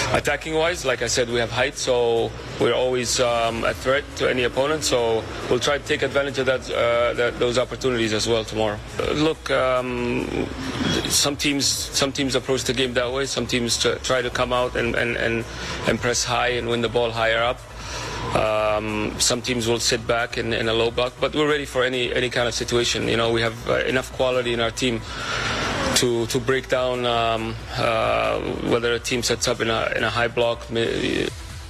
attacking wise, like I said, we have height, so we're always um, a threat to any opponent. So we'll try to take advantage of that, uh, that those opportunities as well tomorrow. Uh, look, um, some teams some teams approach the game that way. Some teams tr- try to come out and, and, and, and press high and win the ball higher up. Um, some teams will sit back in, in a low block, but we're ready for any any kind of situation. You know, we have uh, enough quality in our team to to break down um, uh, whether a team sets up in a in a high block. mi-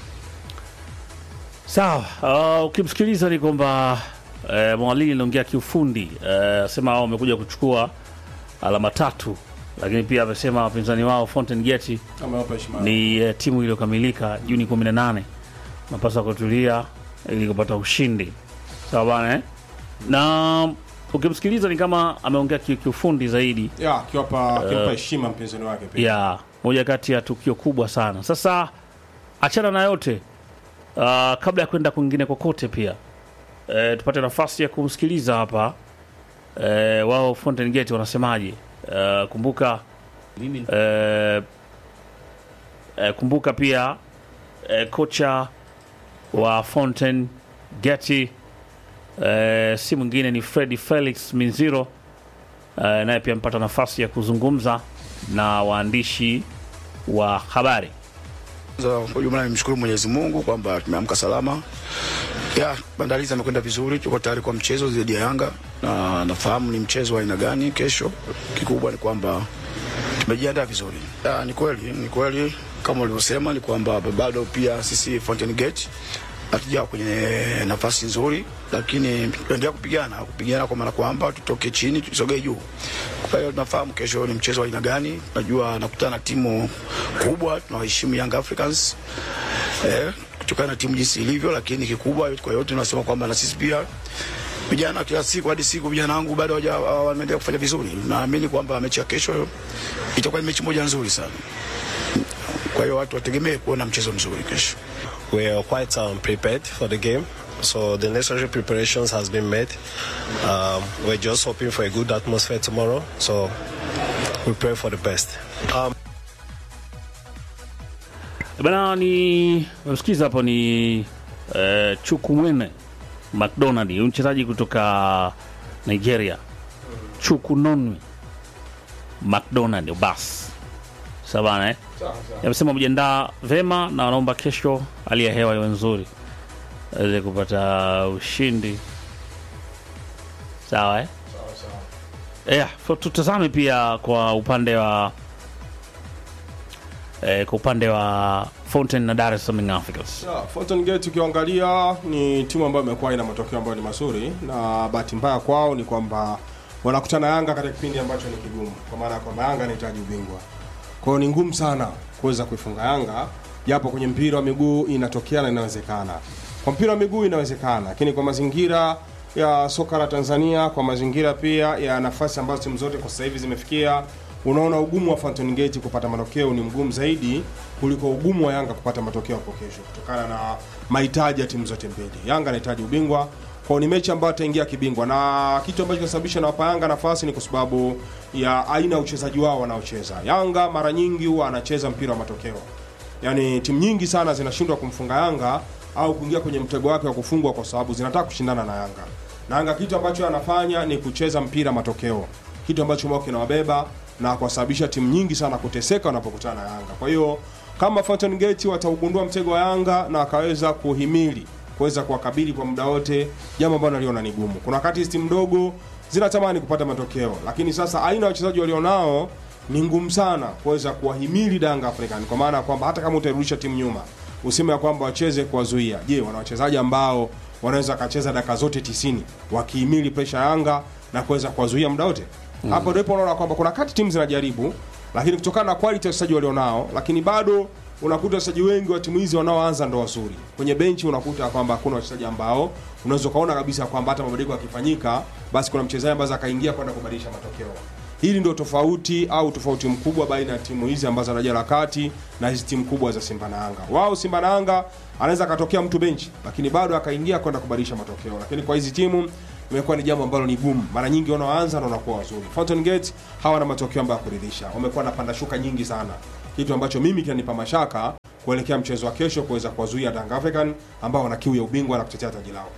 Sawa, uh, ukimsikiliza ni kwamba uh, mwalili anaongea kiufundi uh, asema wao wamekuja kuchukua alama tatu, lakini pia amesema wapinzani wao Fountain Gate Amewapa heshima. ni uh, timu iliyokamilika Juni 18 napaswa kutulia ili kupata ushindi. Sawa bana eh? na ukimsikiliza ni kama ameongea ki- kiufundi zaidi ya akiwapa akimpa heshima mpinzani wake pia. ya moja kati ya tukio kubwa sana. Sasa achana na yote uh, kabla ya kwenda kwingine kokote, pia uh, tupate nafasi ya kumsikiliza hapa uh, wao Fountain Gate wanasemaje. Uh, kumbuka uh, uh, kumbuka pia uh, kocha wa Fountain Gate uh, si mwingine ni Freddy Felix Minziro uh, naye pia amepata nafasi ya kuzungumza na waandishi wa habari. Kwanza, Kwa ujumla nimshukuru Mwenyezi Mungu kwamba tumeamka salama. Ya, maandalizi yamekwenda vizuri, tuko tayari kwa mchezo dhidi ya Yanga na nafahamu ni mchezo wa aina gani kesho. Kikubwa ni kwamba tumejiandaa vizuri. Ya, ni kweli, ni kweli kama ulivyosema ni kwamba bado pia sisi Fountain Gate hatujawa kwenye nafasi nzuri, lakini tunaendelea kupigana kupigana kwa maana kwamba tutoke chini tusogee juu. Kwa hiyo tunafahamu kesho ni mchezo wa aina gani. Najua nakutana na timu kubwa, tunawaheshimu Young Africans eh, kutokana na timu jinsi ilivyo, lakini kikubwa kwa yote tunasema kwamba na sisi pia vijana kila siku hadi siku vijana wangu bado hawaja- wanaendelea kufanya vizuri. Naamini kwamba mechi ya kesho itakuwa ni mechi moja nzuri sana. Kwa hiyo watu wategemee kuona mchezo mzuri kesho. we are quite um, prepared for the game. So the necessary preparations has been made. Um, we're just hoping for a good atmosphere tomorrow. So we pray for the best. Um, Bana, ni msikiza hapo ni eh, Chukwumwene McDonald, huyu mchezaji kutoka Nigeria. Chukunonwe McDonald bas sabana eh? Amesema mjiandaa vema na wanaomba kesho hali ya hewa iwe nzuri aweze kupata ushindi. Sawa eh? Yeah, so tutazame pia kwa upande wa eh, kwa upande wa Fountain na Dar es Salaam Young Africans. Ya, Fountain Gate ukiangalia ni timu ambayo imekuwa ina matokeo ambayo ni mazuri, na bahati mbaya kwao ni kwamba wanakutana Yanga katika kipindi ambacho ni kigumu, kwa maana ya kwamba Yanga anahitaji ubingwa. Kwa hiyo ni ngumu sana kuweza kuifunga Yanga, japo kwenye mpira wa miguu inatokea na inawezekana. Kwa mpira wa miguu inawezekana, lakini kwa mazingira ya soka la Tanzania, kwa mazingira pia ya nafasi ambazo timu zote kwa sasa hivi zimefikia, unaona ugumu wa Fountain Gate kupata matokeo ni mgumu zaidi kuliko ugumu wa Yanga kupata matokeo hapo kesho, kutokana na mahitaji ya timu zote mbili. Yanga anahitaji ubingwa kwao, ni mechi ambayo ataingia kibingwa, na kitu ambacho kinasababisha nawapa Yanga nafasi ni kwa sababu ya aina ya uchezaji wao wanaocheza. Yanga mara nyingi huwa anacheza mpira wa matokeo, yaani timu nyingi sana zinashindwa kumfunga Yanga au kuingia kwenye mtego wake wa kufungwa kwa sababu zinataka kushindana na Yanga. Na Yanga kitu ambacho anafanya ni kucheza mpira matokeo, kitu ambacho mwao kinawabeba na kuwasababisha timu nyingi sana kuteseka wanapokutana na Yanga. Kwa hiyo kama Fountain Gate wataugundua mtego wa Yanga na wakaweza kuhimili kuweza kuwakabili kwa muda wote, jambo ambalo naliona ni gumu. Kuna wakati hizi timu ndogo zinatamani kupata matokeo, lakini sasa aina ya wachezaji walionao ni ngumu sana kuweza kuwahimili Yanga African, kwa maana ya kwamba hata kama utairudisha timu nyuma, useme ya kwamba wacheze kuwazuia. Je, wana wachezaji ambao wanaweza wakacheza dakika zote 90 wakihimili presha ya Yanga na kuweza kuwazuia muda wote? Hapo ndipo unaona kwamba kuna wakati timu zinajaribu, lakini kutokana na quality ya wachezaji walionao, lakini bado unakuta wachezaji wengi wa timu hizi wanaoanza ndo wazuri. Kwenye benchi unakuta kwamba hakuna wachezaji ambao unaweza ukaona kabisa kwamba hata mabadiliko yakifanyika, basi kuna mchezaji ambaye akaingia kwenda kubadilisha matokeo. Hili ndio tofauti au tofauti mkubwa baina ya timu hizi ambazo daraja la kati na hizi timu kubwa za Simba na Yanga. Wao Simba na Yanga anaweza akatokea mtu benchi, lakini bado akaingia kwenda kubadilisha matokeo. Lakini kwa hizi timu imekuwa ni jambo ambalo ni gumu. Mara nyingi wanaoanza na wanakuwa wazuri. Fountain Gate hawana matokeo ambayo ya kuridhisha, wamekuwa na panda shuka nyingi sana, kitu ambacho mimi kinanipa mashaka kuelekea mchezo wa kesho kuweza kuwazuia Young African ambao wana kiu ya ubingwa na kutetea taji lao.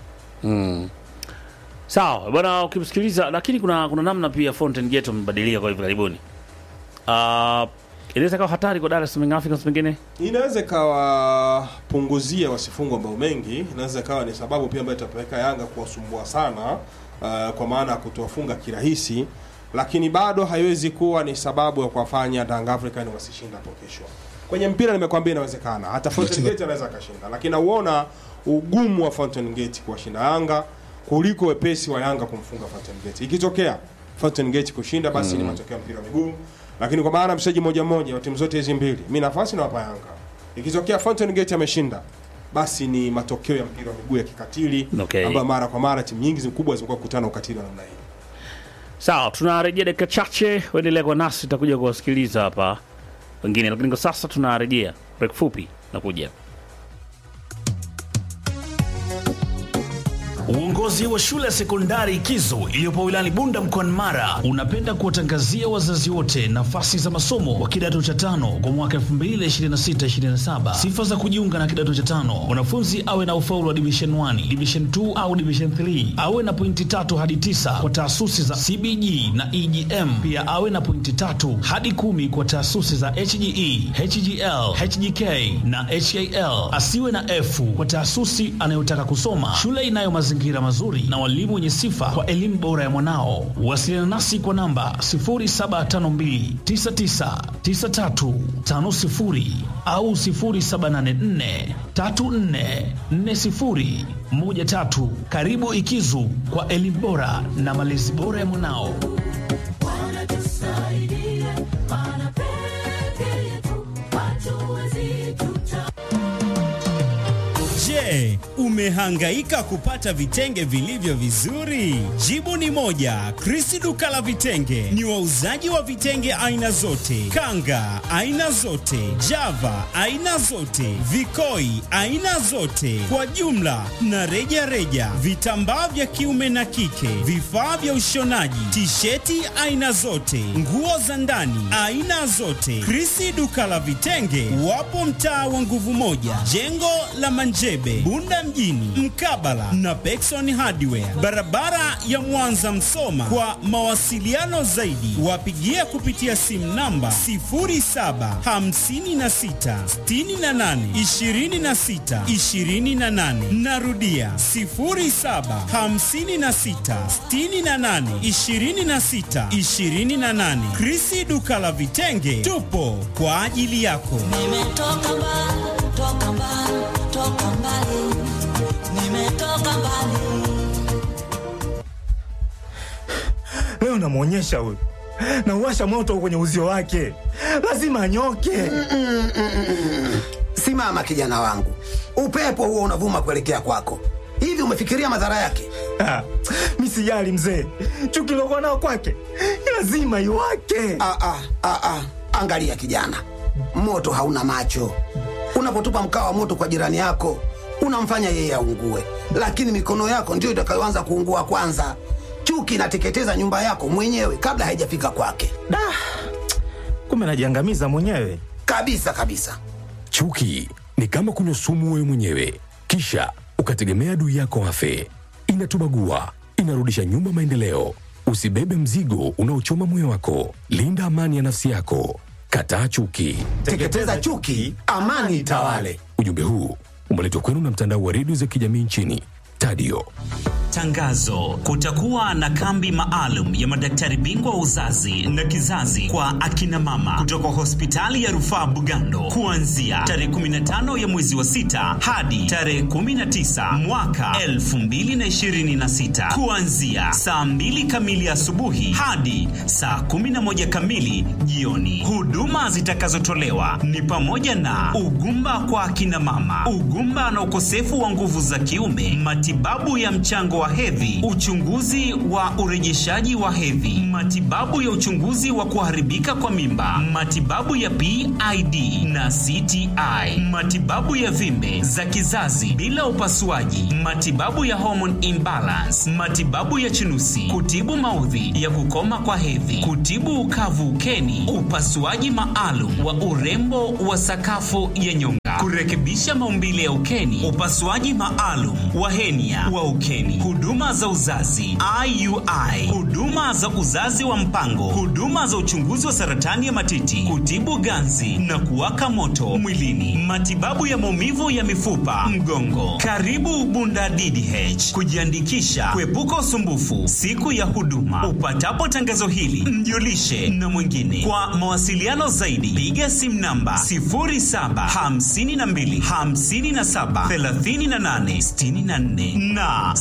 Sawa bwana, ukimsikiliza lakini kuna kuna namna pia Fountain Gate wamebadilika kwa hivi karibuni. Uh, inaweza kawa hatari kwa Dar es Salaam Africans pengine. inaweza ikawapunguzia wasifungwa mabao mengi, inaweza ikawa ni sababu pia ambayo itapeleka Yanga kuwasumbua sana uh, kwa maana ya kutowafunga kirahisi, lakini bado haiwezi kuwa ni sababu ya kuwafanya Young African wasishinda hapo kesho. Kwenye mpira nimekwambia inawezekana, hata Fountain Gate anaweza akashinda, lakini nauona ugumu wa Fountain Gate kuwashinda Yanga kuliko wepesi wa Yanga kumfunga Fountain Gate. Ikitokea Fountain Gate kushinda, basi ni matokeo ya mpira wa miguu, lakini kwa maana mchezaji moja moja wa timu zote hizi mbili, mi nafasi nawapa Yanga. Ikitokea Fountain Gate ameshinda, basi ni matokeo ya mpira wa miguu ya kikatili Okay. ambayo mara kwa mara timu nyingi kubwa zimekuwa kukutana ukatili wa namna hii. Sawa, tunarejea dakika chache, uendelea kwa nasi, tutakuja kuwasikiliza hapa wengine, lakini kwa sasa tunarejea break fupi, nakuja. Uongozi wa shule ya sekondari Kizo iliyopo wilayani Bunda mkoani Mara unapenda kuwatangazia wazazi wote nafasi za masomo wa kidato cha tano kwa mwaka 2026-2027. Sifa za kujiunga na kidato cha tano: mwanafunzi awe na ufaulu wa division 1, division 2 au division 3, awe na pointi tatu hadi tisa kwa taasisi za CBG na EGM, pia awe na pointi tatu hadi kumi kwa taasisi za HGE, HGL, HGK na HAL. Asiwe na F kwa taasisi anayotaka kusoma. Shule inayo mazingira mazuri na walimu wenye sifa kwa elimu bora ya mwanao. Wasiliana nasi kwa namba 0752999350 au 0784344013. Karibu Ikizu kwa elimu bora na malezi bora ya mwanao. Je, umehangaika kupata vitenge vilivyo vizuri? Jibu ni moja. Krisi duka la vitenge ni wauzaji wa vitenge aina zote, kanga aina zote, java aina zote, vikoi aina zote, kwa jumla na reja reja, vitambaa vya kiume na kike, vifaa vya ushonaji, tisheti aina zote, nguo za ndani aina zote. Krisi duka la vitenge wapo mtaa wa nguvu moja, jengo la Manjebe, Bunda mjini, mkabala na Pekson Hardware, barabara ya Mwanza Msoma. Kwa mawasiliano zaidi, wapigie kupitia simu namba 0756682628. Narudia 0756682628. Krisi duka la vitenge, tupo kwa ajili yako. Nimetoka mbali, toka mbali, toka mbali. Nimetoka mbali. Leo namwonyesha huyu, nauwasha moto kwenye uzio wake, lazima anyoke. Simama kijana wangu, upepo huo unavuma kuelekea kwako. Hivi umefikiria madhara yake? Ah, Mi sijali mzee, chuki lokuwa nao kwake lazima iwake. Ah, ah, ah, ah. Angalia kijana, moto hauna macho. Unapotupa mkaa wa moto kwa jirani yako, unamfanya yeye aungue, lakini mikono yako ndiyo itakayoanza kuungua kwanza. Chuki inateketeza nyumba yako mwenyewe kabla haijafika kwake, Da, kumbe najiangamiza mwenyewe. kabisa kabisa. Chuki ni kama kunywa sumu wewe mwenyewe, kisha ukategemea adui yako afe. Inatubagua, inarudisha nyuma maendeleo. Usibebe mzigo unaochoma moyo wako. Linda amani ya nafsi yako. Kataa chuki. Teketeza chuki, amani itawale. Ujumbe huu umeletwa kwenu na mtandao wa redio za kijamii nchini Tadio. Tangazo: kutakuwa na kambi maalum ya madaktari bingwa wa uzazi na kizazi kwa akina mama kutoka hospitali ya rufaa Bugando kuanzia tarehe 15 ya mwezi wa sita hadi tarehe 19 mwaka 2026 kuanzia saa 2 kamili asubuhi hadi saa 11 kamili jioni. Huduma zitakazotolewa ni pamoja na ugumba kwa akina mama, ugumba na ukosefu wa nguvu za kiume, matibabu ya mchango wa hedhi, uchunguzi wa urejeshaji wa hedhi, matibabu ya uchunguzi wa kuharibika kwa mimba, matibabu ya PID na CTI, matibabu ya vimbe za kizazi bila upasuaji, matibabu ya hormone imbalance, matibabu ya chunusi, kutibu maudhi ya kukoma kwa hedhi, kutibu ukavu ukeni, upasuaji maalum wa urembo wa sakafu ya nyonga nyota, kurekebisha maumbile ya ukeni, upasuaji maalum wa henia wa ukeni, huduma za uzazi IUI, huduma za uzazi wa mpango, huduma za uchunguzi wa saratani ya matiti, kutibu ganzi na kuwaka moto mwilini, matibabu ya maumivu ya mifupa, mgongo. Karibu Bunda DDH kujiandikisha, kuepuka usumbufu siku ya huduma. Upatapo tangazo hili, mjulishe na mwingine. Kwa mawasiliano zaidi, piga simu namba 0752 57 38 64 na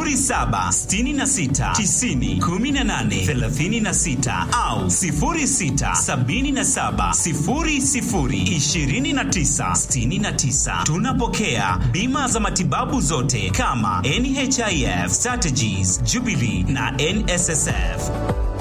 0766 90 18 36 au 0677 00 29 69. Tunapokea bima za matibabu zote kama NHIF, Strategies, Jubilee na NSSF.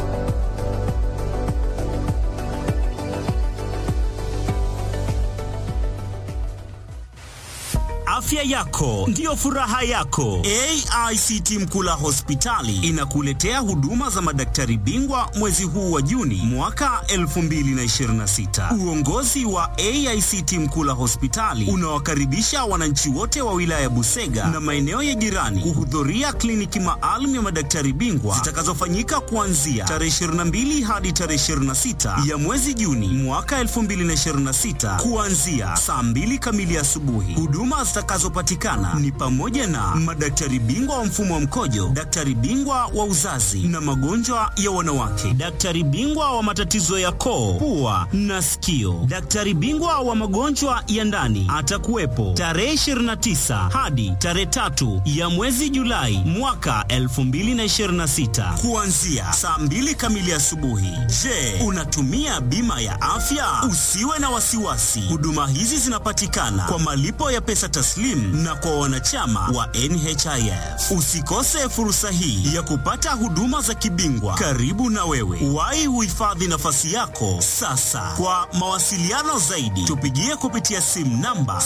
Afya yako ndiyo furaha yako. AICT Mkula Hospitali inakuletea huduma za madaktari bingwa mwezi huu wa Juni mwaka 2026. Uongozi wa AICT Mkula Hospitali unawakaribisha wananchi wote wa wilaya ya Busega na maeneo ya jirani kuhudhuria kliniki maalum ya madaktari bingwa zitakazofanyika kuanzia tarehe 22 hadi tarehe 26 ya mwezi Juni mwaka 2026 kuanzia saa 2 kamili asubuhi. Huduma zitakazopatikana ni pamoja na madaktari bingwa wa mfumo wa mkojo, daktari bingwa wa uzazi na magonjwa ya wanawake, daktari bingwa wa matatizo ya koo, pua na sikio, daktari bingwa wa magonjwa ya ndani atakuwepo tarehe 29 hadi tarehe tatu ya mwezi Julai mwaka 2026 kuanzia saa 2 kamili asubuhi. Je, unatumia bima ya afya? Usiwe na wasiwasi, huduma hizi zinapatikana kwa malipo ya pesa taslim na kwa wanachama wa NHIF. Usikose fursa hii ya kupata huduma za kibingwa karibu na wewe. Wahi uhifadhi nafasi yako sasa. Kwa mawasiliano zaidi, tupigie kupitia simu namba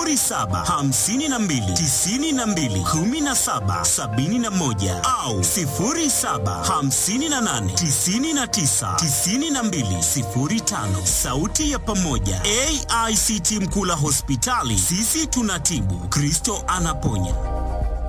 0752921771 au 0758999205. Sauti ya pamoja, AICT Mkula Hospitali, sisi tunatibu, Kristo anaponya.